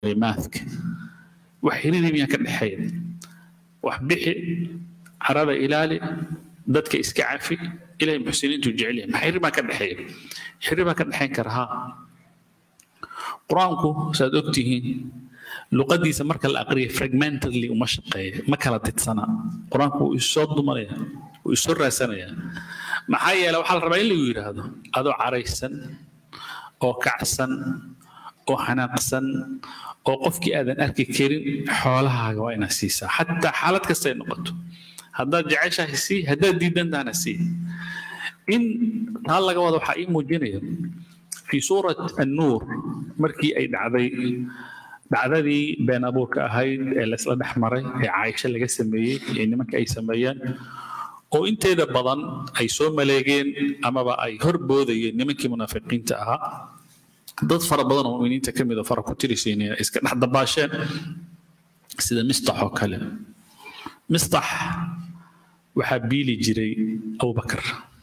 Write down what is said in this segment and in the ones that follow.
maathka wax xiriiri miyaan ka dhexeeya wax bixi carada ilaali dadka iska cafi ilahay muxsiniintu jecel yahay maxaa xiriir baa ka dhexeeya xiriir baa ka dhexayn kara haa qur-aanku saad og tihiin luqadiisa marka la aqriya fragmentedly uma shaqeeya ma kala tidsana qur-aanku wuu isoo dumanaya wuu isoo raasanaya maxaa yeele waxaa la rabaa in lagu yidhaahdo adoo caraysan oo kacsan oo xanaaqsan oo qofkii aadan arki karin xoolahaaga waa inaad siisaa xataa xaalad kasta ay noqoto haddaad jeceshahay sii haddaad diidantaana sii in taa laga wada waxaa ii muujinaya في سورة النور مركي أي دعذي دعذي بين أبوك أهيد الأسئلة أحمري عايشة اللي سمية يعني مركي أي سميان oo inteeda badan ay soo maleegeen amaba ay horboodayeen nimankii munaafiqiinta ahaa dad fara badan oo mu'miniinta ka mid a fara ku tirisiin iska dhex dabaasheen sida mistax oo kale mistax waxaa biili jiray abubakar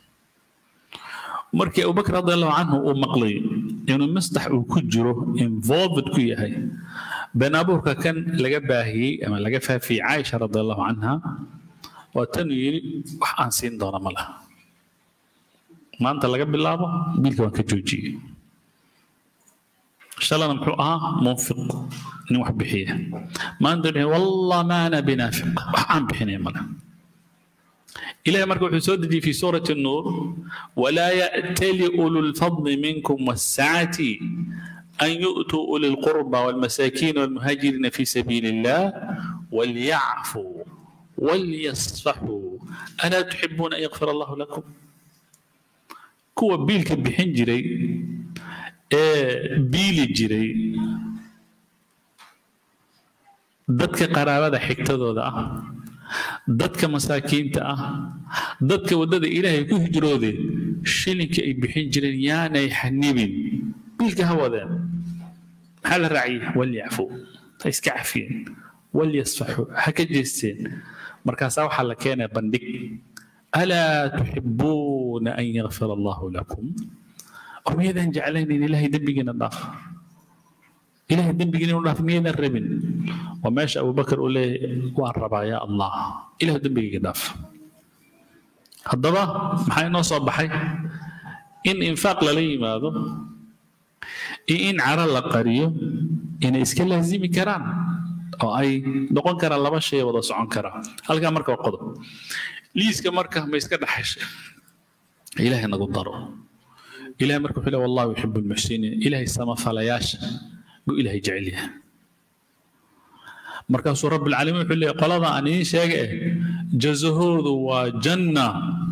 markii abubakar radiallahu canhu uu maqlay inuu mistax uu ku jiro involved ku yahay been abuurka kan laga baahiyey ama laga faafiyey caaisha radiallahu canha waa tanuu yidhi wax aan siin doona ma laha maanta laga bilaabo biilka waan ka joojiyey shalana muxuu ahaa munfiq nin wax bixiya maanta wallah ma ana binaafiq wax aan bixinaya ma laha إلهي مركب في سورة في سورة النور ولا يأتل أولو الفضل منكم والسعة أن يؤتوا أولي القربى والمساكين والمهاجرين في سبيل الله وليعفوا وليصفحوا ألا تحبون أن يغفر الله لكم كوا بيلك بحين جري بيلي جري dadka qaraabada xigtadooda ah dadka masaakiinta ah dadka waddada ilaahay ku hijroodeen shilinkii ay bixin jireen yaanay xanibin biilka ha wadeen maxaa la raaciyey walyacfu ha iska cafiyeen walyasfaxu ha ka jeesteen markaasaa waxaa la keenaya bandhig alaa tuxibuuna an yakfira allahu lakum oo miyadan jeclaynayn ilaahay dembigiina dhaaf ilahay dembigiina inu dhaaf miyadan rabin waa meesha abubakar uu leeyahay waan rabaa yaa allah ilahu dembigayga dhaaf haddaba maxaa inoo soo baxay in infaaq lala yimaado iyo in caro la qariyo inay iska laazimi karaan oo ay noqon karaan laba shay wada socon karaa halkaa marka waa qodob liiska marka ma iska dhaxashay ilaahay nagu daro ilahay marka wuxuu leeyahay wallahu yuxibu lmuxsiniin ilahay samafalayaasha buu ilahay jecel yahay markaasuu rabbilcaalamiin wuxuu leeyahay qolada aan idiin sheega eh jazahoodu waa janna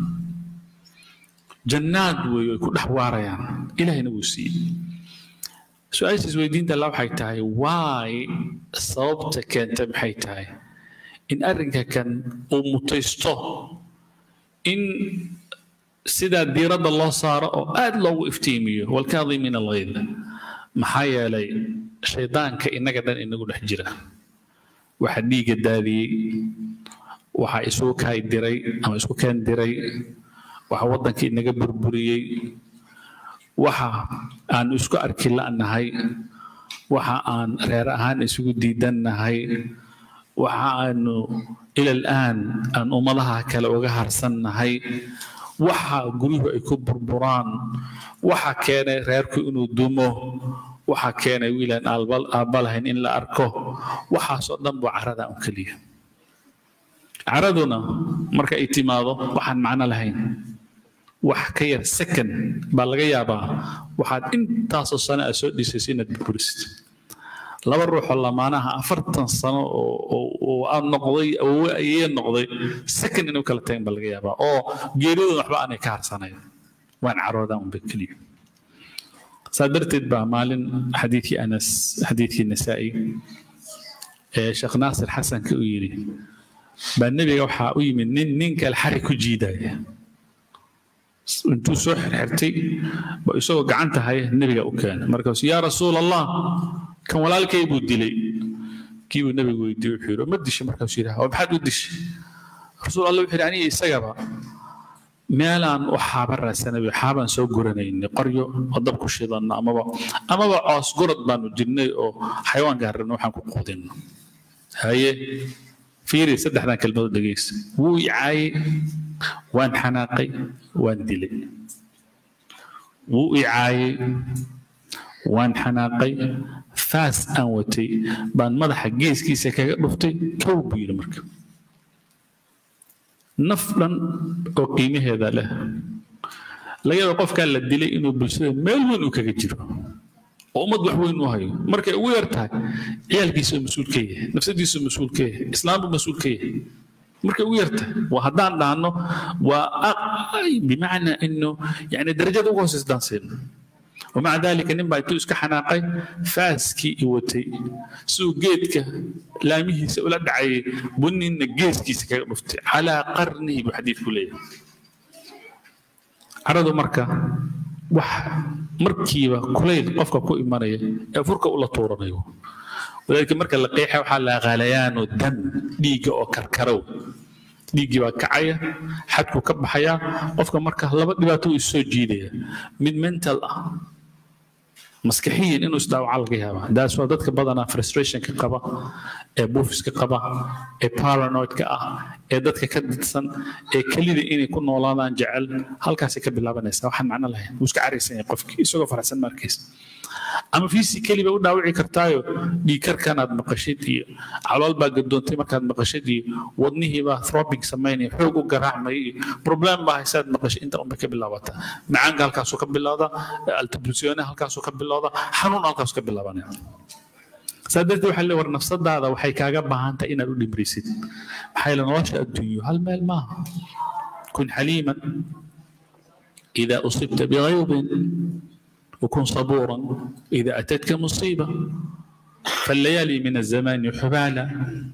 jannaad weeye ay ku dhex waarayaan ilahayna wuu siiyey su-aasha isweydiinta alla waxay tahay waay sababta keenta maxay tahay in arrinka kan uu mutaysto in sidaa diiradda loo saaro oo aad loogu iftiimiyo walkaadimiina alghayd maxaa yeelay shaydaanka innaga dhan inagu dhex jira waxa dhiigga daadiyey waxa isugu kaay diray ama isku keen diray waxa waddanka inaga burburiyey waxa aan isku arki la'nahay waxa aan reer ahaan isugu diidannahay waxa aanu ila al'aan aan ummadaha kale uga harsannahay waxa guryuhu ay ku burburaan waxa keenay reerku inuu dumo waxa keenay wiilaan aabba lahayn in la arko waxaasoo dhan buu carada un keliya caraduna marka ay timaado waxaan macno lahayn wax ka yar second baa laga yaabaa waxaad intaasoo sano aad soo dhisayso inaad burburisid laba ruuxoo lamaanaha afartan sano oo aan noqday awowe ayee noqday second inay u kala tagan baa laga yaabaa oo geeriyadooda waxba aanay ka harsanayn waan caroodaan unba keliya saa darteed baa maalin xadiidkii anas xadiidkii nasaa'i ee sheekh naasir xasanka u yidhi baa nebiga waxaa u yimid nin nin kale xari ku jiidaya intuu soo xirxirtay ba isagoo gacanta haya nebiga u keenay markaasu yaa rasuul allah kan walaalkay buu dilay kii buu nebigu weydiiyey wuxuu yidhi ma dishay markaasuu yidhaha waa maxaad u dishay rasuul allah wuxuu yidhi aniga isagaba meelaan u xaaba raadsanay xaabaan soo guranaynay qoryo oo dab ku shidanno amaba amaba coos gurad baanu jirnay oo xayawaanka harrino waxaan ku quudinno haye fiiri saddexdan kelmadood dhegeysa wuu i caayay waan xanaaqay waan dilay wuu i caayay waan xanaaqay faas aan watay baan madaxa geeskiisa kaga dhuftay kow buu yidhi marka naf dhan oo qiimaheeda leh laga yaaba qofkaa la dilay inuu bulshada meel weyn uu kaga jiro oo ummad wax weyn u hayo markay ugu yar tahay ciyaalkiisa mas-uul ka yahay nafsadiisa mas-uul ka yahay islaambu mas-uul ka yahay markay ugu yar tahay waa haddaan dhahno waa bimacnaa inu yani darajada ugu hooseysa daan siino ومع ذلك نبا يتوس كحناقي فاسكي يوتي سو جيتك لامه سؤال دعي بني إن جيسكي سكرفت على قرنه بحديث كلية عرضوا مركا وح مركيبة كلية قفك كو إيمانية فرقة ولا طورنا ولذلك مركا لقيحة وحال غليان ودم ديجا أو كركرو dhiiggii baa kacaya xadku ka baxaya qofka marka laba dhibaato uu soo jiidaya mid mental ah maskaxiyan inuu isdhaawaca laga yaabaa daas waa dadka badanaa frustrationka qaba ee buufiska qaba ee paranoidka ah ee dadka ka didsan ee kelida inay ku noolaadaan jecel halkaasay ka bilaabanaysaa waxaan macno lahayn wuu iska caraysan yahay qofkii isagoo faraxsan markiisa ama physically bay u dhaawici kartaayo dhiigkarkanaad maqashid iyo calool baa gadoontay markaad maqashid iyo wadnihii baa throbbing samaynaya xoog u garaacmay iyo problem baa haysaad maqashid inta unbay ka bilaabataa macaanka halkaasuu ka bilowda altabulsiyoone halkaasuu ka bilowda xanuun halkaasuu ka bilaabanaya saa darteed waxaa le war nafsadaada waxay kaaga baahan tahay inaad u dhimrisid maxaa yeele nolosha adduunyo hal meel maaha kun xaliiman إذا أصبت بغيظ وكن صبورا إذا أتتك مصيبة فالليالي من الزمان حبالة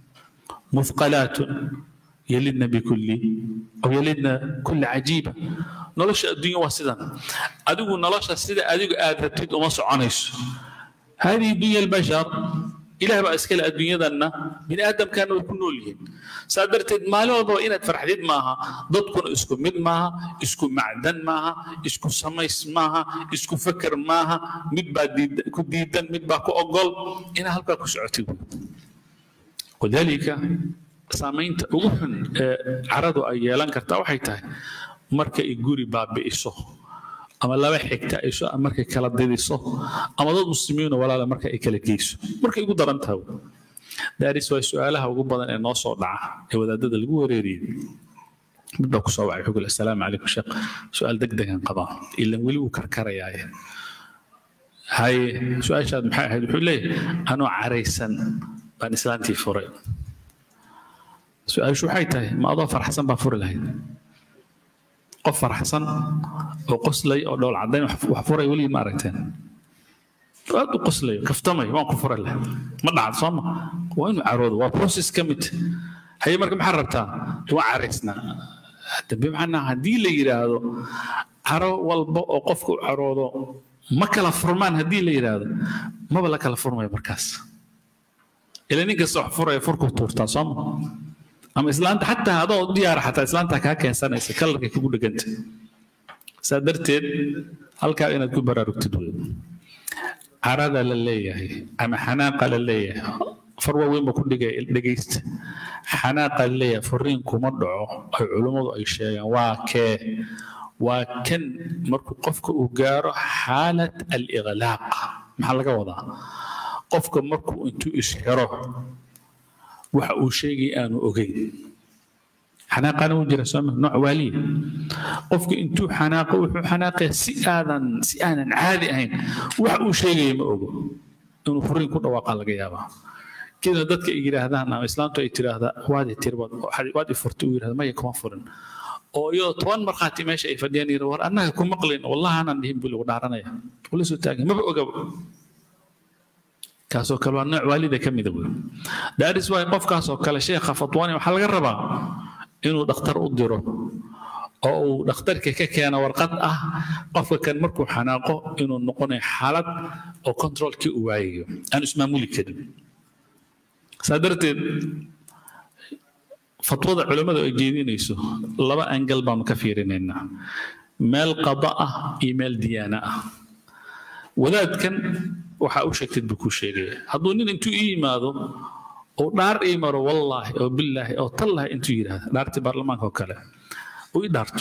مثقلات يلدن بكل أو يلدن كل عجيبة نلش الدنيا وسدا أدو نلش السيدة أدو آدتد ومصر عنيس هذه دنيا البشر ilaah baa iskale adduunyadanna bini aadamkaana way ku nool yihiin saa darteed maalin walbaba inaad farxdid maaha dadkuna isku mid maaha isku macdan maaha isku samays maaha isku feker maaha mid baa ku diidan mid baa ku ogol inaa halkaa ku socotid walidaalika saamaynta ugu xun ee caradu ay yeelan kartaa waxay tahay marka ay guri baabi'iso ama laba xigta ay markay kala didiso ama dad muslimiina walaala marka ay kala geyso markay ugu daran tahay daaris waa su-aalaha ugu badan ee noo soo dhaca ee wadaadada lagu wareeriyey mid baa kusoo wacay xugul assalaamu calaykum sheekh su-aal deg degan qabaa ilan weli wuu karkarayaaye haye su-aashaad maxay ahayd wuxuu leeyahay anoo caraysan baan islaantii furay su-aashu waxay tahay ma adoo farxsan baa furi lahayd qof farxsan oo qoslay oo dhowl caddayn wax furay weligii ma aragteen aad u qoslayo kaftamay waan ku furay leh ma dhacad soo ma waa inuu caroodo waa process ka mid haye marka maxaa rabtaa waa caraysnaa dambe macnaa haddii la yidhaahdo caro walba oo qofka u caroodo ma kala furmaan haddii la yidhaahdo maba la kala furmayo markaas ila nin kasta wax furaya furku tuurtaa soo ma ama islaanta xataa adoo diyaara xataa islaanta kaa keensanaysa kalarka kugu dheganta saa darteed halkaa inaad ku baraarugtid wey carada la leeyahay ama xanaaqa la leeyahay far waaweyn ba ku dhigaya dhegaysta xanaaqa la leeyahay furiin kuma dhaco ay culummadu ay sheegaan waa kee waa kan markuu qofka uu gaaro xaalat aliqlaaq maxaa laga wadaa qofka markuu intuu isxiro waxa uu sheegay aanu ogeyn xanaaqana wuu jira sooma nooc waaliya qofka intuu xanaaqo wuxuu xanaaqaya si aadan si aanan caadi ahayn waxa uu sheegaya ma ogo inuu furiin ku dhawaaqa laga yaabaa kida dadka ay yidhaahdaan ama islaamtu ay tiraahdaa waad tir waad i furtay uu yidhahda maya kuma furin oo iyadoo toban markhaati meesha ay fadhiyaan yidhi war annaga ku maqlin wallahi aanan dhihin buu lagu dhaaranaya ula soo taagan maba ogaba kaasoo kale waa nooc waalida ka mida wey daaris waay qofkaasoo kale sheekha fatwani waxaa laga rabaa inuu dhakhtar u diro oo uu dhakhtarka ka keeno warqad ah qofka kan markuu xanaaqo inuu noqonayo xaalad oo controlkii uu waayayo aan ismaamuli karin saa darteed fatwada culammadu ay jeedinayso laba angal baanu ka fiirinaynaa meel qada ah iyo meel diyaana ah wadaadkan waxaa u sheegtid buu kuu sheegaya hadduu nin intuu ii yimaado oo dhaar ii maro wallaahi oo billaahi oo tallahi intuu yidhaahdo dhaartii baarlamaanka oo kale uu ii dhaarto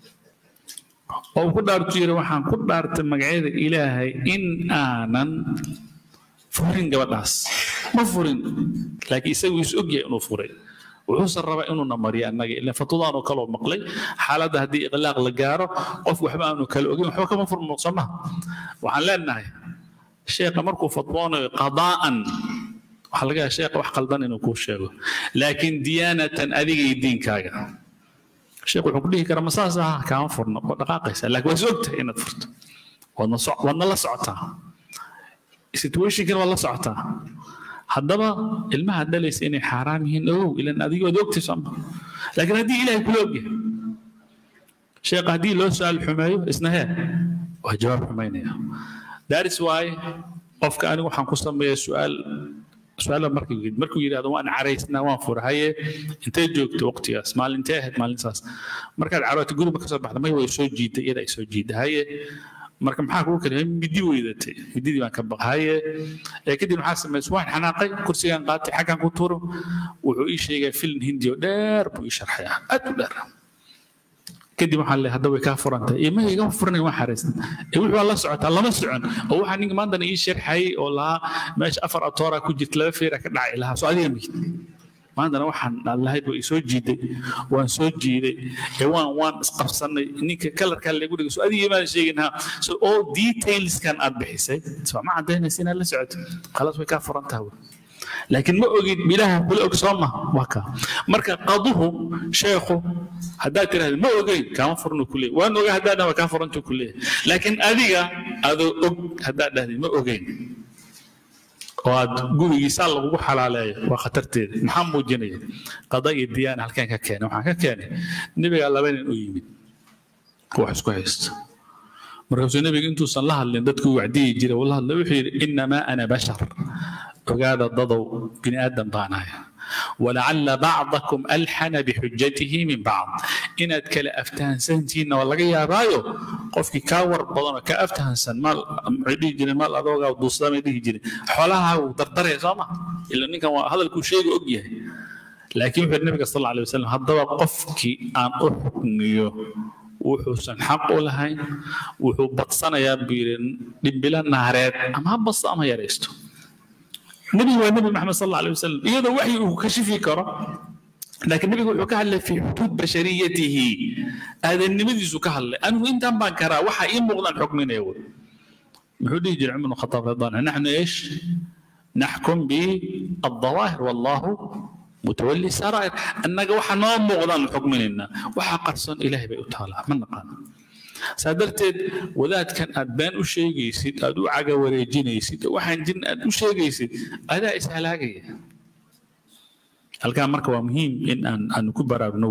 oo uu ku dhaartu yidhi waxaan ku dhaartay magacyada ilaahay in aanan furin gabadhaas ma furin laakiin isagu is ogyahay inuu furay wuxuusan rabaa inuuna mariyo annaga ilan fatwadaanoo kaloo maqlay xaaladda haddii iqlaaq la gaaro qof waxba aanu kala ogeyn waxba kama furmo soo maha waxaan leenahay sheekha markuu fatwoonayo qadaa'an waxaa laga yahay sheekha wax qaldan inuu kuu sheego laakiin diyaanatan adiga iyo diinkaaga sheekh wuxuu ku dhihi karaa ma saas aha kaama furno waa dhaqaaqaysaa laakiin waa is ogtahay inaad furto waadna waadna la socotaa situationkan waa la socotaa haddaba ilmaha dhalaysa inay xaaraam yihiin ogow ilan adiga waad ogtay sooma laakiin haddii ilaahay kula ogyahay sheekha haddii loo su-aal xumeeyo isna hee waa jawaab xumaynaya daris waaye qofka anigu waxaan ku sameeyaa su-aal su-aala markuu markuu yidhahdo waan caraysnaa waan fura haye intay joogto waqtigaas maalintee ahayd maalintaas markaad carootay guriga ka soo baxda may way soo jiiday iyada ay soo jiiday haye marka maxaa kugu kale midi weydatay mididii baan ka baqaye ee kadib maxaa samaysay waan xanaaqay kursigaan qaatay xaggan ku turo wuxuu ii sheegay filin hindi oo dheer buu ii sharxaya aad u dheer kadib waxaa le hadda way kaa furantay iyo maha igama furanay waan xaraysan ee wuxuu la socotaa lama socon oo waxaa ninka maantana ii sharxayay oo lahaa meesha afar atoora ku jirta laba feera ka dhacay lahaa soo adiga mid maantana waxaan lahayd waa isoo jiiday waan soo jiiday ee waan waan isqabsanay ninka kalarkaa lagu dhigay soo adiga maan sheegin ha so all detailskan aad bixisay soo ma cadaynaysa inaad la socoto khalaas way kaa furan tahay laakiin ma ogid ilaaha kula og soo ma waa kaa marka qaduhu sheekhu haddaad tiraahdo ma ogeyn kaama furnu ku leeyahy waan ogaa haddaad dhaha kaa furantu ku leeyahay laakiin adiga adoo og haddaad dhahday ma ogeyn oo aad gurigiisaa lagugu xalaaleeyo waa khatarteeda maxaa muujinaya qada iyo diyaana halkeen ka keenay waxaan ka keenay nebigaa laba nin u yimid wax isku haysta markaasuu nebiga intuusan la hadlin dadkuu wacdiyi jiray uu la hadlay wuxuu yidhi innamaa ana bashar ogaada dadow bini aadam baan ahay walacalla bacdakum alxana bixujatihi min bacd inaad kala aftahansantihiinna waa laga yaabaayo qofkii kaa war badan oo kaa aftahansan maal maxay dhihi jireen maal adoogaa duusdamay dhihi jireen xoolaha wuu dardaraya soo ma ila ninkan waa hadalkuu sheega og yahay laakiin wuxuu nabiga sal alla alay wasalam haddaba qofkii aan u xukmiyo wuxuusan xaq u lahayn wuxuu badsanayaa buu yidhi dhimbilo naareed ama ha basto ama yaraysto nebigu waa nebi maxamed sal alla alay wasalam iyadoo waxyi uu kashifi karo laakiin nebigu wuxuu ka hadlay fi xuduud bashariyatihi aadannimadiisu ka hadlay anigu intaan baan karaa waxa ii muuqdaan xukminaya wey muxuu dhihi jiray cumar khataab radiyallahu naxnu eesh naxkum bialdawaahir wallahu متولي سرائر أنك وحا نو مغضان حكمنا وحا قرصون إلهي بي أتالا من نقان سادرتد وذات كان أدبان أشيغيسيد أدو عقا وريجينيسيد وحا جن أدو شيغيسيد أدا إسهلاقية هل كان مركب مهم إن أن أن كبر أبنو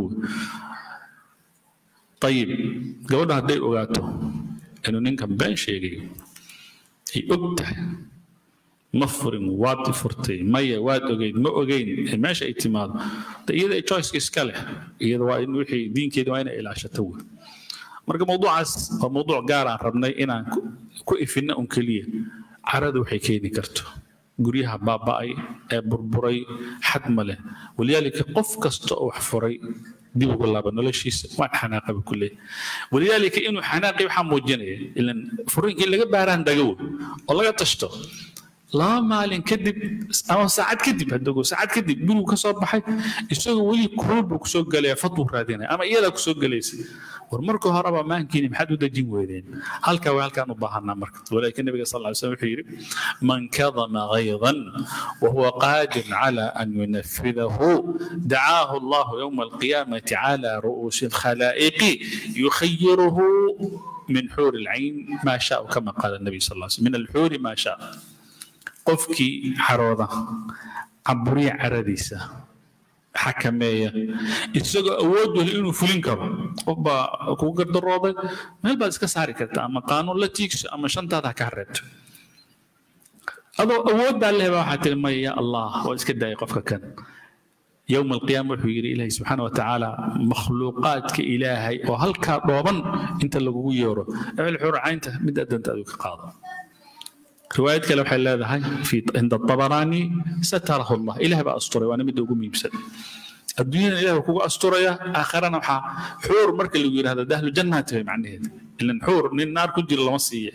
طيب قولنا هدي أغاتو إنه ننكم بان شيغي هي أكتح ma furin waad furtay maya waad ogeyd ma ogeyn meesha ay timaado iyada ay choiceka iska leh iyada waa in wixii diinkeeda waa inay ilaashato wey marka mawduucaas waa mawduuc gaar aan rabnay inaan ku ifinna un keliya carada waxay keeni karto guryaha baaba'ay ee burburay xad ma leh waliyaalika qof kasta oo wax furay dib ugu laaba noloshiisa waan xanaaqaba ku leeyahay waliyaalika inuu xanaaqi waxaa muujinaya ilan furinkii laga baaraan dagow oo laga tashto laba maalin kadib ama saacad kadib hadogo saacad kadib gurigu ka soo baxay isagoo weli kulul buu kusoo gelaya fadbuu raadinaya ama iyadaa kusoo gelaysa war marka horeba maankiini maxaad u dejin weydeen halkaa waa halkaan u baahanaa marka walaakin nabiga sal lla slam wuxuu yidhi man kadama gaydan wahuwa qaadir cala an yunafidahu dacaahu allahu yowma alqiyaamati cala ru'uusi alkhalaa'iqi yukhayiruhu من حور العين ما شاء كما قال النبي صلى الله عليه وسلم من الحور ما شاء qofkii xarooda caburiya caradiisa xakameeya isagoo awood weli inuu fulin karo qof baa kugu gardarooday meel baad iska saari karta ama qaanuun la tiigso ama shantaada ha kaa reebto adoo awooddaa leh baa waxaa tiri maya ya allah waa iska daayay qofka kan يوم القيامة وحو يري إلهي سبحانه وتعالى مخلوقات كإلهي وهلكا دوبن انت اللي يورو الحور عينته مد أدنت أدوك قاضي رواية كلام حل هذا في عند الطبراني ستره الله إله بقى أسطوري وأنا مدي أقوم يمسد الدنيا إله كوكو أسطورية آخرنا محا حور مرك اللي يقول هذا دهل جنة معنى هذا إلا حور من النار كل جل مصية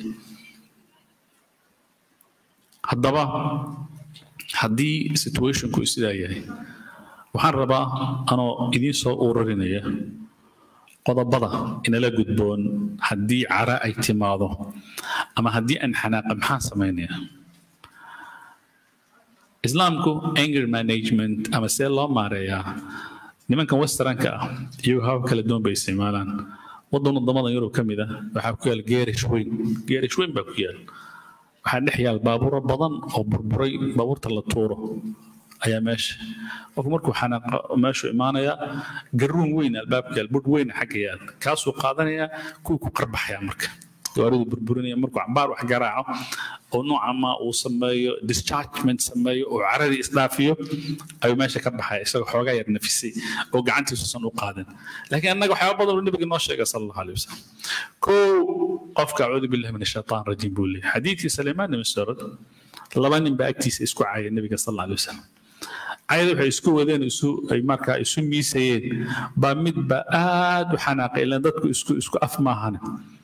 haddaba haddii situationku sidaa yahay waxaan rabaa anoo idiin soo ururinaya qodobada inala gudboon haddii cara ay timaado ama haddii aan xanaaqa maxaan samaynaya islaamku anger management ama see loo maareeyaa nimankan westernka ah iyagu habab kala duwan bay isticmaalaan waddan wadamada yurub ka mid ah waxaa ku yaal geerish weyn geerish weyn baa ku yaal waxaa dhex yaal baabuuro badan oo burburay baabuurta la tuuro ayaa meesha qofku markuu xanaaqa meeshu imaanaya garuun weyn albaabka yaal budh weyn xagga yaal kaasuu qaadanaya kuwii ku qarbaxaya marka gawaaridu burburinaya markuu cambaar wax garaaco oo nooca ma uu sameeyo dischargement sameeyo oo caradii isdhaafiyo ayuu meesha ka baxaya isagoo xoogaa yar nafisay oo gacantiisusan u qaadin laakiin annaga waxyaaba badan uu nabiga noo sheegay sala allahu alay wasalam kow qofka acuudu billahi min ashaitaan rajiim buu leeyahay xadiidkii saleymaan ibn sarad laba nin baa agtiisa isku caya nabiga sal alla alay wasalam cayada waxay isku wadeen isu ay markaa isu miisayeen baa midba aad u xanaaqay ilaan dadku isku isku af maahane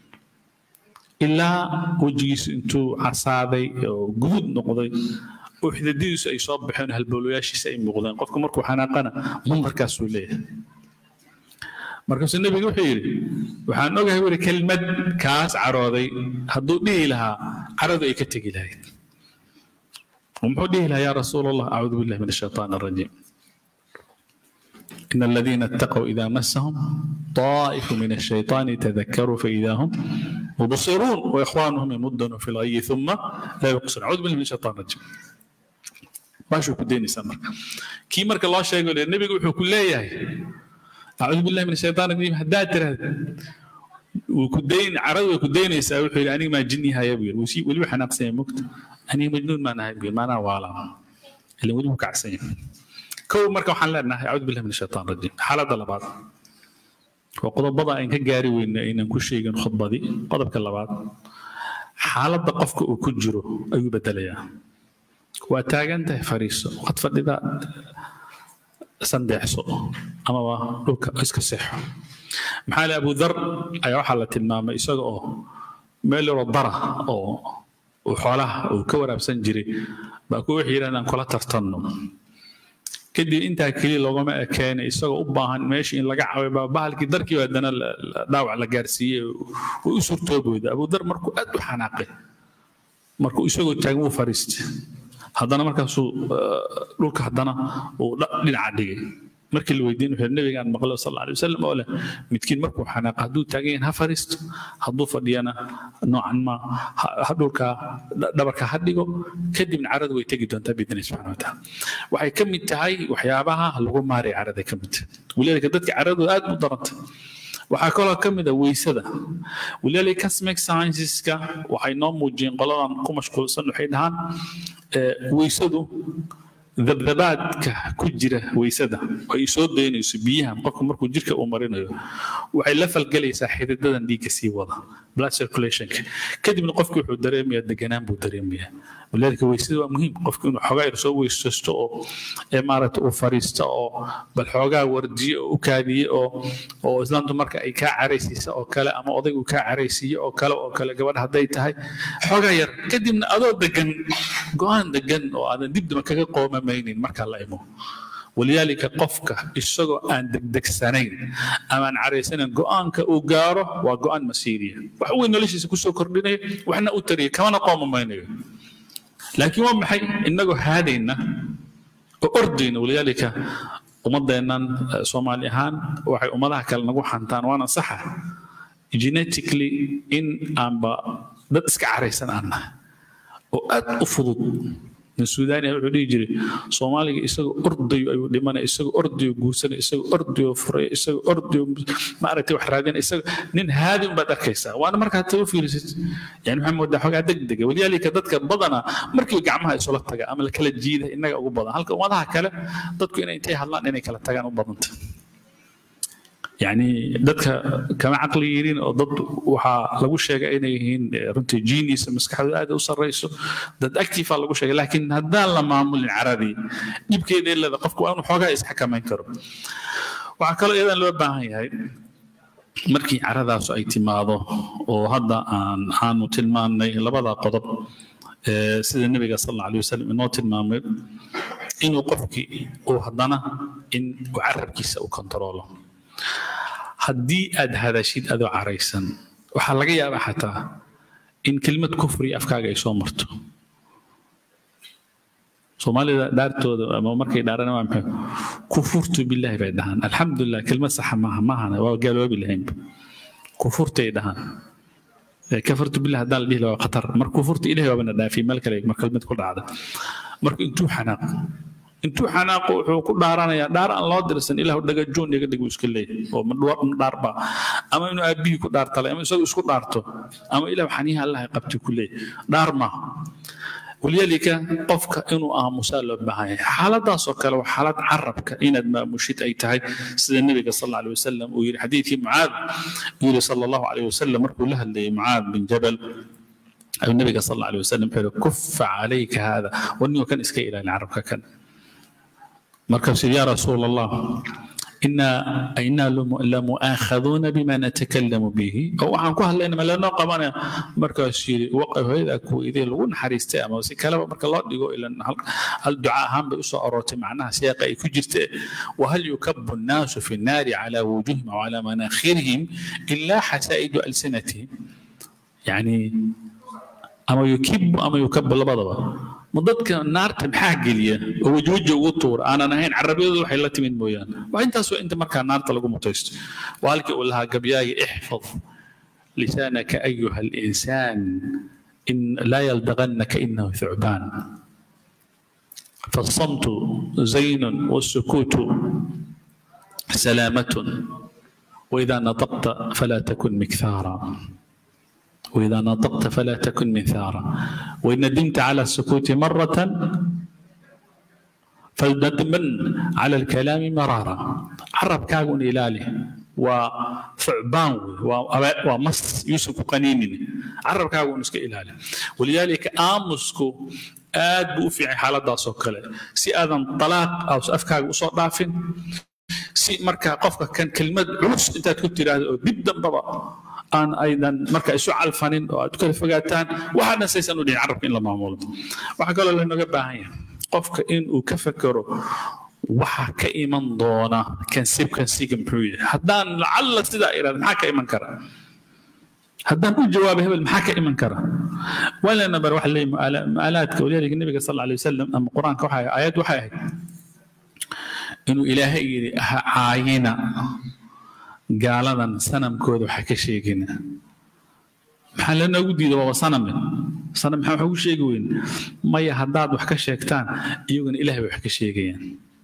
ilaa wejigiisu intuu casaaday oo guduud noqday oo xidadidiisu ay soo baxeen halbowlayaashiisa ay muuqdeen qofku markuu xanaaqana munkarkaasuu leeyahay markaasuu nebiga wuxuu yidhi waxaan ogahay weli kelmad kaas carooday hadduu dhihi lahaa caradu ay ka tegi lahayd ومحو لها يا رسول الله أعوذ بالله من الشيطان الرجيم إن الذين اتقوا إذا مسهم طائف من الشيطان تذكروا فإذا هم مبصرون وإخوانهم يمدون في الغي ثم لا يقصرون أعوذ بالله من الشيطان الرجيم ما شو كديني سمر كي مرك الله شيء يقول النبي يقول كل أعوذ بالله من الشيطان الرجيم هدات وكدين عرض وكدين يسأل أنا ما جني هاي يبغى وشي ولي حناقصين مكتب أنا مجنون ما أنا ما أنا والا اللي ودي مكعسين كو مركب حنا لنا أعوذ بالله من الشيطان الرجيم حالة لبعض وقضب بضع إن كجاري وإن إن كل شيء خطبة دي قضب كلا بعض حالة قفك وكجرو أي بدليا وتاجنت فريس قد فدي سندحسو أما لوك إسك صح محل أبو ذر أي حالة المام إسق أو ميل رضرة أو وحولها وكورة بسنجري بقول حيران أن كلا ترتنم kadib intaa keliya loogama ekeena isagoo u baahan meesha in laga caawiyo baa bahalkii darkii haddana dhaawac la gaarsiiyey way u surtoobooda abudar markuu aad u xanaaqay markuu isagoo taagan wuu fariistay haddana markaasuu dhulka haddana uu dhinaca dhigay markii la weydiin wuxuu nabigaan maqlo sal alla alay wasalam oo leh midkiin markuu xanaaqa hadduu taagan yahay ha fariisto hadduu fadhiyana noocan ma dhulka dhabarka ha dhigo kadibna caradu way tegi doontaa biidni subxana wataala waxay ka mid tahay waxyaabaha lagu maaraya carada ka mid tahay walidaalika dadka caradu aad u daranta waxaa kaloo ka mid a weysada walidaalika cosmic scienceska waxay noo muujiyeen qoladan ku mashquulsan waxay dhahaan weysadu dabdabaadka ku jira weysada ay soo daynayso biyahan qofku markuu jirka uu marinayo waxay la falgelaysaa xididadan dhiigga sii wada blood circulationka kadibna qofki wuxuu dareemayaa deganaan buu dareemayaa walidaalika weysada waa muhiim qofku inuu xoogaa yar soo weysaysto oo ee maaragta uu fariisto oo bal xoogaa wardiyo oo u kaadiye oo oo islaamtu marka ay kaa caraysiisa oo kale ama odaygu kaa caraysiiyo oo kale oo kale gabadha hadday tahay xoogaa yar kadibna adoo degan go-aan degan oo aadan dibdaba kaga qoomamaynin markaa la imo walidaalika qofka isagoo aan degdegsanayn ama aan caraysanayn go-aanka uu gaaro waa go-aan masiiriya wax weyn noloshiisa kusoo kordhinaya waxna u tariya kamana qoomamaynayo laakiin waa maxay innagoo haadayna oo ordayna walidaalika ummadeennan soomaali ahaan waxay ummadaha kale nagu xantaan waana saxa genetically in aanba dad iska caraysan aan nahay oo aad u fudud nin suudaaniya wuxuu dhihi jiray soomaaliga isagoo ordayo ayuu dhimanaya isagoo ordayo guursanaya isagoo ordayo furaya isagoo ordayo maaragtay wax raadinaya isagoo nin haadin baad arkaysaa waana markaa taga fiirisid yani waxaa moodaa xogaa degdega waliyaalika dadka badana markii gacmaha isula taga ama la kala jiida innaga ugu badan halka ummadaha kale dadku inay intay hadlaan inay kala tagaan u badanta يعني dadka kama caqli yihiin oo dad waxaa lagu sheegay inay yihiin runtii genius maskaxdooda aad u sarreyso dad active lagu sheegay laakiin haddaan la maamulin caradii dhibkeeda ilada qofku waa inuu xoogaa isxakamayn karo waxaa kaloo iyadan loo baahan yahay markii caradaasu ay timaado oo hadda aan aanu tilmaannay labada qodob sida nebiga sal alla alay wasalam inoo tilmaamay inuu qofkii uu haddana in uu carabkiisa u kontaroolo haddii aad hadashid adoo caraysan waxaa laga yaabaa xataa in kelmad kufri afkaaga ay soo marto soomaalida dhaartooda ama markay dhaarana waa maxay kufurtu billahi bay dhahaan alxamdulilah kelmad saxa maaha maahana waa gaaloobi lahaynba kufurtay dhahaan kafartu billah haddaan la dhihi lahaa waa khatar marka kufurta ilahay waabana dhaafiyay meel kale mar kelmad ku dhacda marka intuu xanaaqo intuu xanaaqo wuxuu ku dhaaranayaa dhaar aan loo dirsan ilahu dhagajoon iga dhig uu iska leeyahay oo dhaarba ama inuu aabbihii ku dhaartalay ama isagu isku dhaarto ama ilahu xaniyaha allah qabti ku leeyahay dhaar maaha waliyaalika qofka inuu aamusaa loo baahan yahay xaaladaasoo kale waa xaalad carabka inaad maamushid ay tahay sida nebiga sal alla alay wasalam uu yidhi xadiidkii mucaad uu yidhi sala allahu alayh wasalam markuu la hadlayay mucaad bin jabal ayuu nebiga sal alla alay wasalam wuxuu yidhi kufa calayka haada warnigoo kan iska ilaali carabka kan markaasuu yaa rasuul allah إنا إنا لمؤاخذون بما نتكلم به أو عن كهل إنما لا نقم مركز وقف هذا كو إذا لون حريست أما سي كلام مركز الله يقول إلى الدعاء هم بيسو أروت معناها سياق كجرت وهل يكب الناس في النار على وجوههم وعلى مناخرهم إلا حسائد ألسنتهم يعني أما يكب أما يكب لبضبه ma dadka naarta maxaa geliya oo wejweja ugu tuura aanan ahayn carabiyadu waxay la timid mooyaane waa intaas waa inta markaa naarta lagu mutaysto waa halkii uu lahaa gabyaaga ixfad lisaanaka ayuha alinsaan in laa yaldaqannaka inahu thucbaan فالصمت زين والسكوت سلامة وإذا نطقت فلا تكن مكثارا وإذا نطقت فلا تكن منثارا وإن ندمت على السكوت مرة فلندمن على الكلام مرارا عرب كاغون إلالي وثعبان ومص يوسف قنين عرب كاغون اسك إلالي ولذلك آمسكو aad buu u fiicay xaaladaasoo kale si aadan talaaq aw afkaaga usoo dhaafin si markaa qofka kan kelmad culus intaad ku tiraahdo oo dib dambaba aan aydan marka isu calfanin oo aad kala fogaataan waxaadna saysan u dhihin carabka in la maamulo waxaa kaloo lanoga baahan yahay qofka in uu ka fekero waxa ka iman doona kansib kansiga muxuu yahay haddaan lacalla sidaa irahda maxaa ka iman kara haddaan u jawaabo hebel maxaa ka iman kara walana bar waxa leeyahay maalaadka waliyaalika nabiga sal alay wasalam ama qur-aanka waxa aayad waxay ahayd inuu ilaahay yidhi ha caayina gaaladan sanamkooda waxa ka sheegina maxaa lanoogu diida waaba saname sanam maxaa wax ugu sheegi weyn maya haddaad wax ka sheegtaan iyaguna ilaahay bay wax ka sheegayaan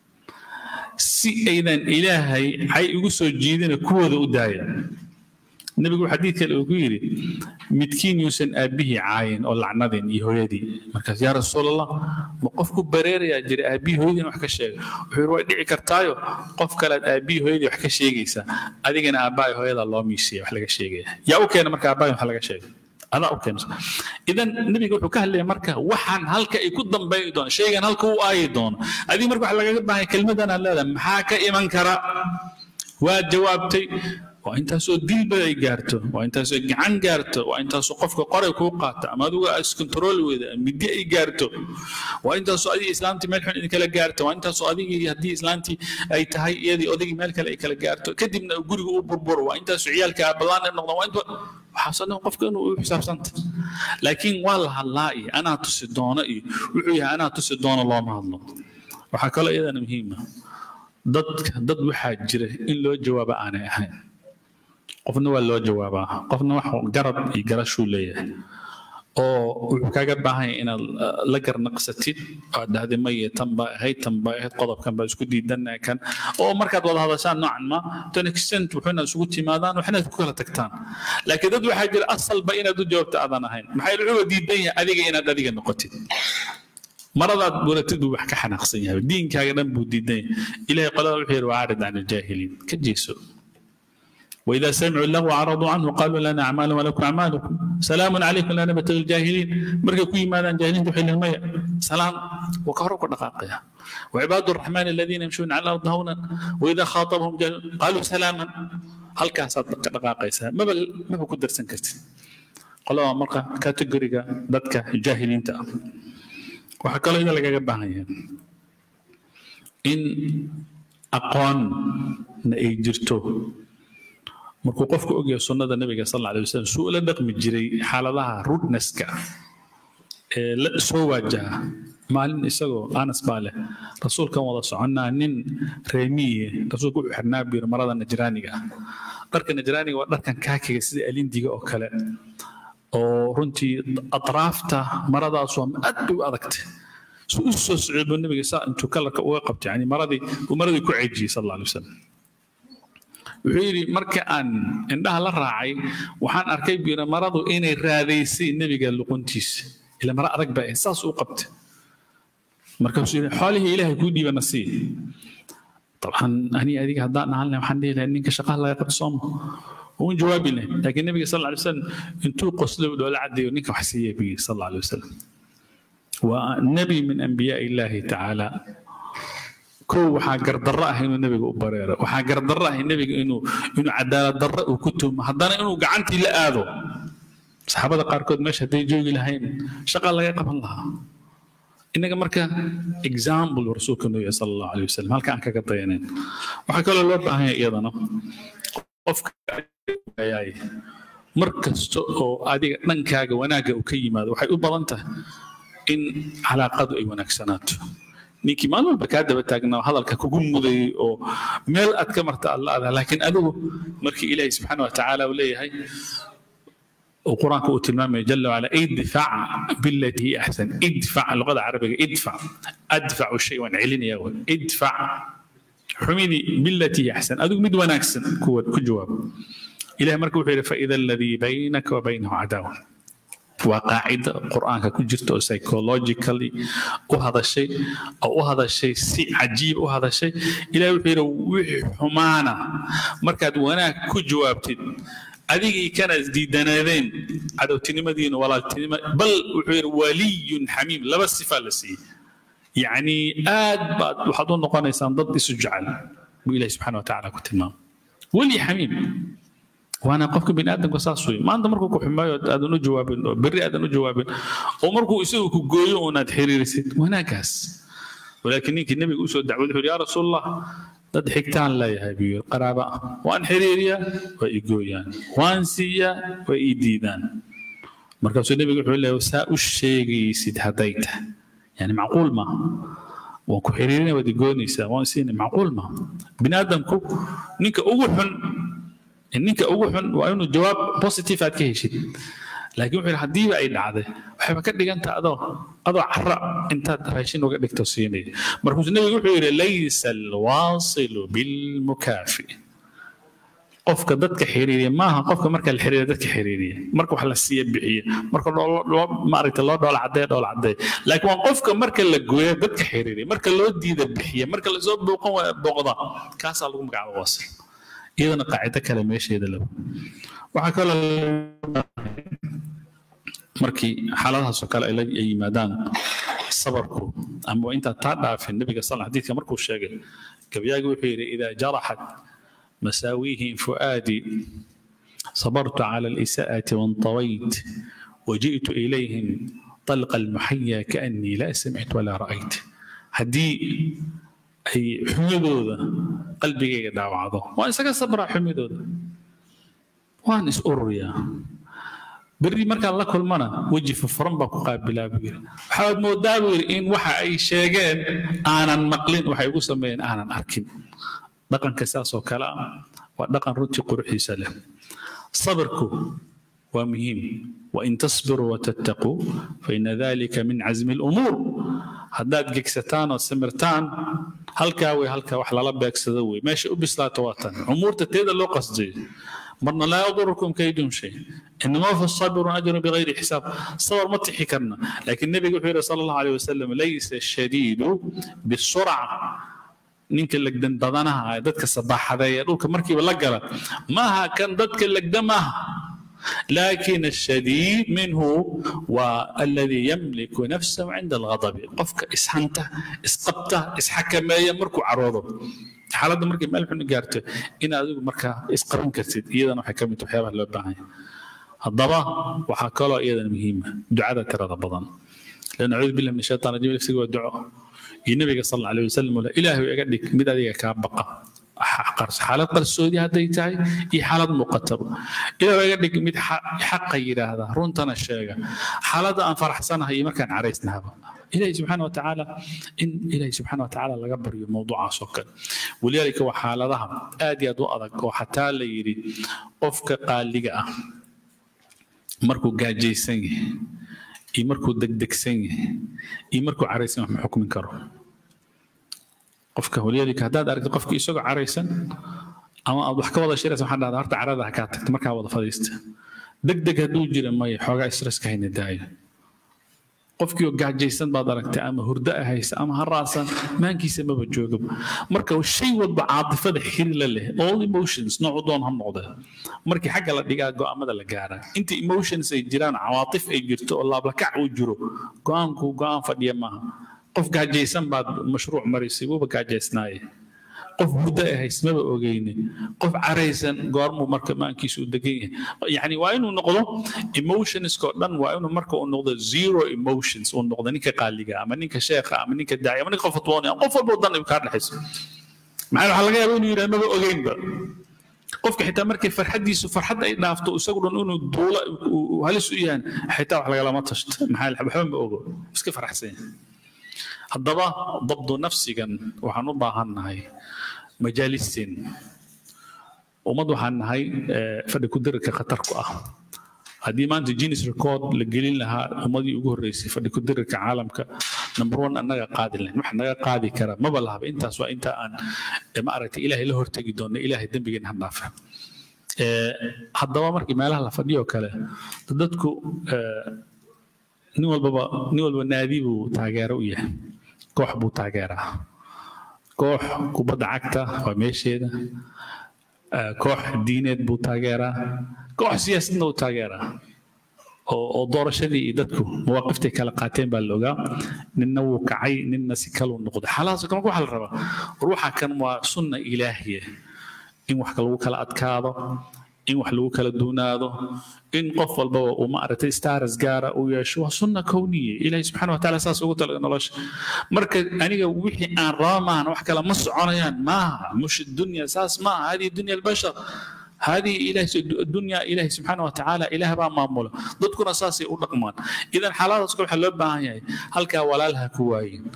si aydan ilaahay cay ugu soo jiidina kuwooda u daaya nebigu xadiid kale uu ku yidhi midkiin yuusan aabbihii caayin oo lacnadin iyo hooyadii markaas yaa rasuul allah ma qofku bareerayaa jira aabbihii hooyadiina wax ka sheega wuxuu yidhi way dhici kartaayo qof kalead aabbihii hooyadii wax ka sheegaysaa adigana aabbahay hooyadaa loo miisiya wax laga sheegaya yaa u keena marka aabbahay wax laga sheegay adaa u keensa idan nebiga wuxuu ka hadlaya marka waxaan halka ay ku dambayi doono shaygan halka u aayi doono adiga marka waxa lagaga baahay kelmadan aad leedahay maxaa ka iman kara waad jawaabtay waa intaasoo dilba ay gaarto waa intaasoo gacan gaarto waa intaasoo qofka qoray kuu qaata ama adigu iskontarooli weyda middi ay gaarto waa intaasoo adigii islaamtii meel xun idinkala gaarto waa intaasoo adigii haddii islaamtii ay tahay iyadii odaygii meel kale ay kala gaarto kadibna guriga u burburo waa intaasoo ciyaalka abalaan ay noqdaan waa inta waxaasoo dhan qofka inuu u xisaabsanta laakiin waa la hadlaa iyo anaa tusi doono iyo wuxuu yahay anaa tusi doono looma hadlo waxaa kaloo iyadana muhiima dadka dad waxaa jira in loo jawaabo aanay ahayn qofna waa loo jawaabaa qofna wax garad iyo garashuu leeyahay oo wuxuu kaaga baahan yahay inaad la garnaqsatid aad dhahday maya tan baa ahayd tan baa ahayd qodobkan baa isku diidan kan oo markaad wada hadashaan noocan ma to an extent wuxuuna isugu timaadaan waxna ku kala tagtaan laakiin dad waxaa jira asalba inaad u jawaabta aadan ahayn maxaa wuxuu diidan yahay adiga inaad adiga noqotid maradaad waratid buu wax ka xanaaqsan yahay diinkaaga dhan buu diidan yahay ilahay qolada wuxuu yidhi wacaarid can aljaahiliin ka jeeso وإذا سمعوا له عرضوا عنه قالوا لنا أعمال ولكم أعمالكم سلام عليكم لا نبتغي الجاهلين مركا كوي ماذا جاهلين تحل المية سلام وكهروا دقائق وعباد الرحمن الذين يمشون على الأرض هونا وإذا خاطبهم جاهل قالوا سلاما هل كان صدق دقائق ما بل ما بكون درسن كرت قالوا مركا كاتيجوريكا دتك الجاهلين تا وحكى له إذا لقى جبهة إن أقوان نأجرته markuu qofku ogyahay sunnada nabiga sal alay wasalam suu ula dhaqmi jiray xaaladaha rudneska ee la soo waajaha maalin isagoo anas baa leh rasuulkan wada soconnaa nin reemiye rasuulku wuxuu xirnaa buu yiri marada najraaniga ah dharka najraaniga waa dharkan kaakiga sida alindiga oo kale oo runtii atraafta maradaas waa aad bay u adagtay su u soo socday buu nabiga saa intuu kalarka uga qabtay yani maradii uu maradii ku ceejiyey sal alla alay wasalam wuxuu yidhi marka aan indhaha la raacay waxaan arkay buyiri maradu inay raadaysay nebiga luquntiisa ila mara adag baa ahayd saas u qabtay markaasuu yidhi xoolihii ilaahay kuu dhiibana sii طبعا أني أديك هدان هالنا وحنا لها إنك شقاه لا يقد صوم وين جوابي له لكن النبي صلى الله عليه وسلم انتو قصلوا ولا عدي ونك وحسيه به صلى الله عليه وسلم والنبي من أنبياء الله تعالى kow waxaa gardarro ah inuu nebiga u bareero waxaa gardarro ah nebiga inuu inuu cadaalad darro uu ku tuumo haddana inuu gacantii la aado saxaabada qaarkood meesha hadday joogi lahayn shaqa laga qaban lahaa innaga marka example rasuulka noo yahay sala allahu alayh wasalam halka aan kaga dayanayn waxaa kaloo loo baahan yahay iyadana qofka ayaay mar kasta oo adiga dhankaaga wanaagga uu ka yimaado waxay u badan tahay in calaaqadu ay wanaagsanaato ninkii maalin walba kaa daba taagnaa hadalka kugu mudayay oo meel aad ka marta alla adaa laakiin adigu markii ilaahay subxaana wa tacaala uu leeyahay وقرآنك وتلمامي جل وعلا ادفع بالتي هي أحسن ادفع اللغة العربية ادفع أدفع الشيء وانعلن يا ولد ادفع حميني بالتي هي أحسن أدوك مد وناكسن كجواب إلى مركب فإذا الذي بينك وبينه عداوة وقاعدة قرآن كجرت أو psychologically وهذا الشيء أو هذا الشيء سي عجيب وهذا الشيء إلى وحير وحمانا مركز وانا كجوابتي adigii kana isdiidanaadeen cadowtinimadiina walaaltinima bal wuxuu yidhi waliyun xamiim laba sifa la siiyey yacni aad baad waxaad u noqonaysaan dad isu jecel buu ilahi subxana watacaala ku tilmaamay weli xamiim waana qofka bini aadamka saas wey maanta markuu ku xumaayo aadan u jawaabin oo berri aadan u jawaabin oo markuu isagu ku gooyo uunaad xiriirisid wanaagaas walaakiin ninkii nebiga usoo dacwad wuxuu yidhi yaa rasuul allah dad xigtaan leeyahay buu yidhi qaraaba ah waan xiriiriyaa waa i gooyaan waan siiyaa waa ii diidaan markaasuu nebigu wuxuu leeyahay saa u sheegaysid hadday tahay yani macquul maaha waan ku xiriirinaya waad i goonaysaa waan siinay macquul maaha bini aadamku ninka ugu xun ninka ugu xun waa inuu jawaab positive aad ka heshid laakiin wuxuu yidhi haddiiba ay dhacday waxayba ka dhigantaha adoo adoo cara intaad raashin uga dhigto siinaya markaasuu nebigu wuxuu yidhi laysa alwaasilu bilmukaafi qofka dadka xiriiriya maaha qofka marka la xiriiriya dadka xiriiriya marka wax la siiya bixiya marka loo maaragta loo dhoola caddeeya dhoola caddeeya laakiin waa qofka marka la gooya dadka xiriiriya marka loo diida bixiya marka lasoo booqan waaya booqda kaasaa lagu magacaaba waasil iyadana qaacido kale meesheeda laba waxaa kaloo markii xaaladahaasoo kale ay yimaadaan sabarku ama intaan taa dhaafin nabiga sal xadiidka markuu sheegay gabyaagi wuxuu yidhi idaa jaraxat masaawiihim fu'aadii صبرت على الإساءة وانطويت وجئت إليهم طلق المحيا كأني لا سمعت ولا رأيت هدي ay xumidooda qalbigayga dhaawacdo waan isaga sabraa xumidooda waan is ururiyaa berri markaan la kulmana weji furfuran baan ku qaabilaa buu yidhi waxaad moodaa buu yidhi in waxa ay sheegeen aanan maqlin waxay ugu sameeyeen aanan arkin dhaqanka saasoo kale ah waa dhaqan runtii quruxiisa leh sabirku ومهم وإن تصبروا وتتقوا فإن ذلك من عزم الأمور هداد جكستان وسمرتان هلكا وي هلكا وحلا لبك سدوي ماشي أبسلا تواتن أمور تتيد اللو قصدي مرنا لا يضركم كيدهم شيء انما في الصبر اجر بغير حساب صبر ما تحكرنا لكن النبي يقول صلى الله عليه وسلم ليس الشديد بالسرعه ninka legdan badanaha dadka sabaxada ee dhulka markiiba la gala maaha kan dadka legda maaha لكن الشديد منه والذي يملك نفسه عند الغضب قفك اسحنته اسقبته اسحكم مركو عروضه xaaladda markay meel xun gaarto in adigu markaa isqaban kartid iyadana waxay ka mid tahay waxyaabaha loo baahan yahay haddaba waxaa kaloo iyadana muhiima ducada tirada badan lan acuudu billahi min shaytaan rajim lafsiga waa duco iyo nabiga sal alla alayh wasalam ule ilaahu iga dhig mid adiga kaa baqa xaalad qarsoodi hadday tahay iyo xaalad muuqataba ilaahu iga dhig mid xaqa yidhaahda runtana sheega xaaladda aan faraxsanahay iyo markaan caraysnahaba إلهي سبحانه وتعالى إن إلهي سبحانه وتعالى لقى بريو موضوع سكر ولذلك وحالتها آدي أدو أدك وحتى ليري أفك قال لك مركو قاجي سنة إي مركو دك دك سنة إي مركو عريسن وحم حكم كرو قفك ولذلك هداد أرك قفك يسوق عريسن أما أضحك وضع شيء سبحان الله هرت عرضها كاتك مركا وضع فضيست دك دك هدو جرى ما يحوغا إسرس كهين الداية qofkii oo gaajaysan baad aragtay ama hurdo ah haysa ama haraasan maankiisa maba jooga marka shay walba caadifada xiri la leh all emotions noocu doon ha noqde markii xagga la dhigaa go'aamada la gaaraa inta emotions ay jiraan cawaatif ay jirto oo laablakac uu jiro go'aanku go'aan fadhiya maaha qof gaajaysan baad mashruuc marisay wuuba gaajaysnaaye qof hurdo ah haysmaba ogeyne qof caraysan goormuu marka maankiisu u degan yahay yani waa inuu noqdo emotionskoo dhan waa inuu marka uu noqdo zero emotions uu noqdo ninka qaaliga ama ninka sheekha ama ninka daaci ama ninka qof fatwoonaya qof walba dan ay kaa dhexayso maxaa waxaa laga yaaba inuu yidhaha maba ogeynba qofka xitaa markay farxaddiisu farxad ay dhaafto isagu dhan inuu duula halis u yahan xitaa wax lagalama tashto maxaa waxba ma ogo iska faraxsan yahay haddaba dabdu nafsigan waxaan u baahannahay majaalisteen ummad waxaan nahay fadhi ku dirirka khatar ku ah haddii maanta guinness record la gelin lahaa ummadii ugu horreysay fadhi ku dirirka caalamka number one annaga qaadi lahayn wax naga qaadi kara maba lahaba intaas waa inta aan ma aragtay ilaahay la hortegi doonno ilaahay dembigeena ha dhaafa haddaba markii meelaha la fadhiyo kale dadku nin walbaba nin walba naadi buu taageero u yahay koox buu taageeraa koox kubadda cagta waa meesheeda koox diineed buu taageeraa koox siyaasadna uu taageeraa oo doorashadii iyo dadku mawaaqiftay kala qaateen baa la ogaa ninna wuu kacay ninna si kaluu noqday xaalahaas marka waxaa la rabaa war waxaa kan waa sunna ilaahiya in wax lagu kala adkaado in wax lagu kala duunaado in qof walbaba uu maaragtay staras gaara uu yeesho waa sunna kowniye ilaahay subxaana watacaala saas ugu talaga nolosha marka aniga wixii aan raba maahan wax kale ma soconayaan maaha mush dunya saas maaha hadihi dunya albashar هذه إله الدنيا إله سبحانه وتعالى إله بقى مامولة ضدكنا أساسي ودقمان إذا حالات أسكول حلوب بها هل كا ولا لها كواين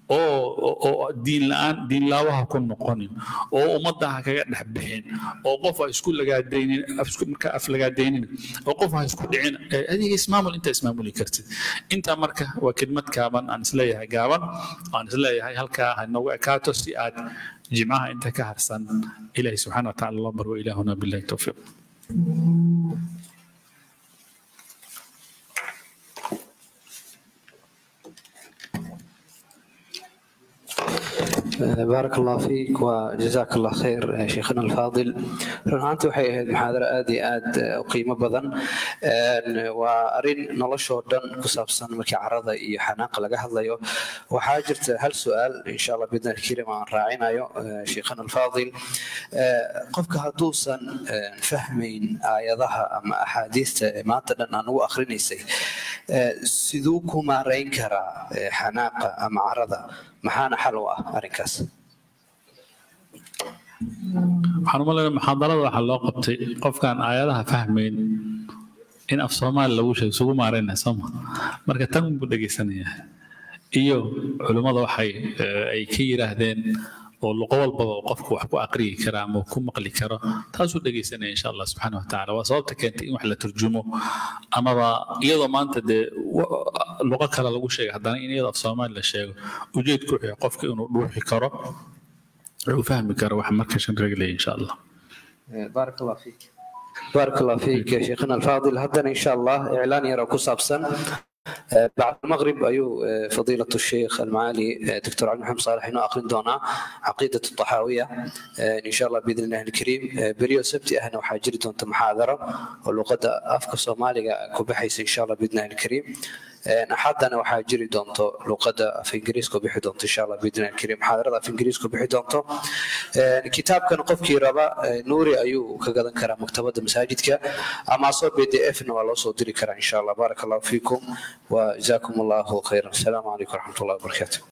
oo diin la-aan diin laawaha ku noqonin oo ummadda ha kaga dhex bixin oo qof ha isku lagaadaynin marka af lagaadaynin oo qof ha isku dhicin adiga ismaamul inta ismaamuli kartid inta marka waa kelmad gaaban aan isleeyahay gaaban aan isleeyahay halkaa ha noogu ekaato si aad jimcaha inta ka harsan ilaahi subxaana wa taala loo barwo ilaahuna billahi towfiiq بارك الله فيك وجزاك الله خير شيخنا الفاضل runaaantii waxay ahayd muxaadaro aad iyo aad u qiimo badan waa arin noloshoo dhan ku saabsan markii carada iyo xanaaqa laga hadlayo waxaa jirta hal su-aal insha allah bidna alkarim aan raacinayo sheikhana alfaadil qofka hadduusan fahmayn aayadaha ama axaadiista ee maanta dhan aan ugu akhrinaysay siduu ku maarayn karaa xanaaqa ama carada maxaana xal u ah arrinkaas waxaan u malaynaa muxaadarada waxaa loo qabtay qofkaan aayadaha fahmayn in af soomaali lagu sheego isugu maaraynaya sooma marka tan buu dhegaysanayaa iyo culimmada waxay ay ka yidhaahdeen oo luqo walbaba qofku wax ku aqriyi kara ama ku maqli karo taasuu dhegaysanaya insha allah subxaana wa tacaala waa sababta keentay in wax la turjumo amaba iyadoo maanta dee luqo kale lagu sheegay haddana in iyadoo af soomaali la sheego ujeedku wuxuu qofka inuu dhuuxi karo uu fahmi karo wax marka shan reglaya insha allah بارك الله فيك بارك الله فيك يا شيخنا الفاضل هذا إن شاء الله إعلان يرى كسابسا بعد المغرب أيو فضيلة الشيخ المعالي دكتور عبد المحمد صالح إنه أقرن دونا عقيدة الطحاوية إن شاء الله بإذن الله الكريم بريو سبتي أهنا وحاجري دونت محاضرة ولقد أفكا صومالي كوبحيس إن شاء الله بإذن الله الكريم axadana waxaa jiri doonto luqadda af ingiriiska bixi doonto insha allah biidni alkariim muxaadarada af ingiriiska bixi doonto kitaabkan qofkii raba nuuri ayuu ka gadan karaa maktabadda masaajidka ama asoo b d f na waa loo soo diri karaa insha allah baaraka allahu fiikum wa jazaakum allahu khayran asalaamu calaykum waraxmat ullahi wabarakaatu